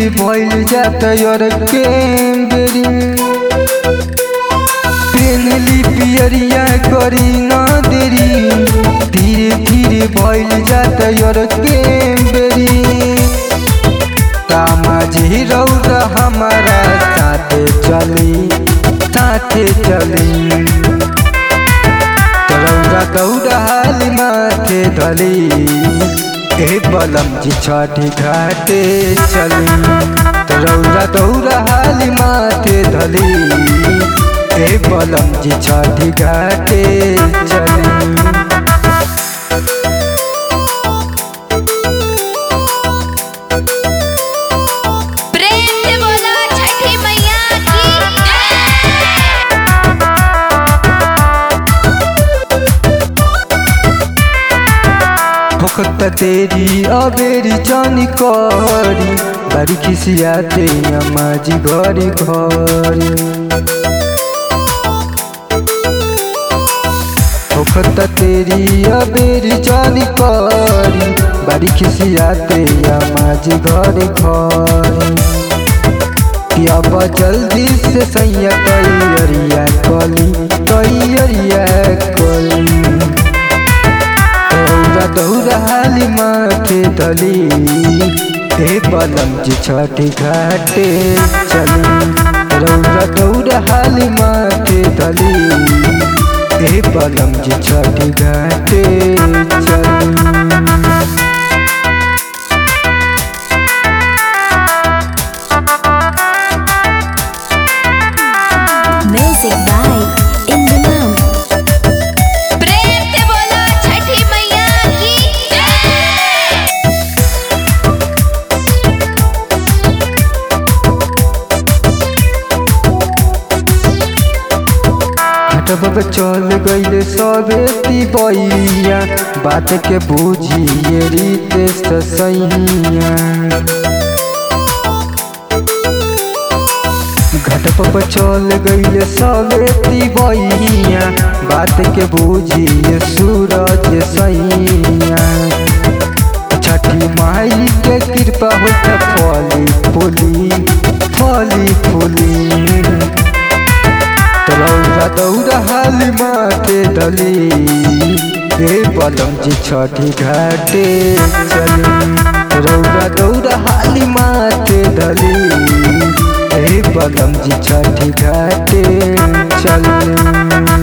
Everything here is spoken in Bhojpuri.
भइल जाता यार के बेरी पेनली पियरिया करी ना देरी धीरे धीरे भइल जाता यार के बेरी तामाझी रौदा हमारा साथे चली साथे चली रौदा दौड़ा हाल माथे धली ए बलम जी छठी घाटे चली रौदा दौड़ा हाल माथे धली ए बलम जी छठी घाटे चली प्रेम से बोलो छठी मैया की होकत तेरी अबेरी जानी करी बारी खिसियाते अम्माजी घरी घरी होकत तेरी अबेरी जानी करी बारी खिसियाते अम्माजी घरी घरी कि अब जल्दी से सैया तैयारिया कली तैयारिया कली दौरा दौरा हाली माथे धली हे बलम जी छठी घाटे चली रौरा दौरा हाली माथे धली हे बलम जी छठी घाटे चली Music by Indimam. प्रेम से बोलो छठी मैया की हटब चल गईले सबे तिबैया बात के बुझिए रीत ससैया घटप पर चल गईले सबे तिबैया बात के बुझिए सूरज सैया छठी माई के कृपा होता फली फूली फली फूली रौरा दौरा हाली माथे डली हे बलम जी छठी घाटे चली रौरा दौरा हाली माथे डली हे बलम जी छठी घाटे चली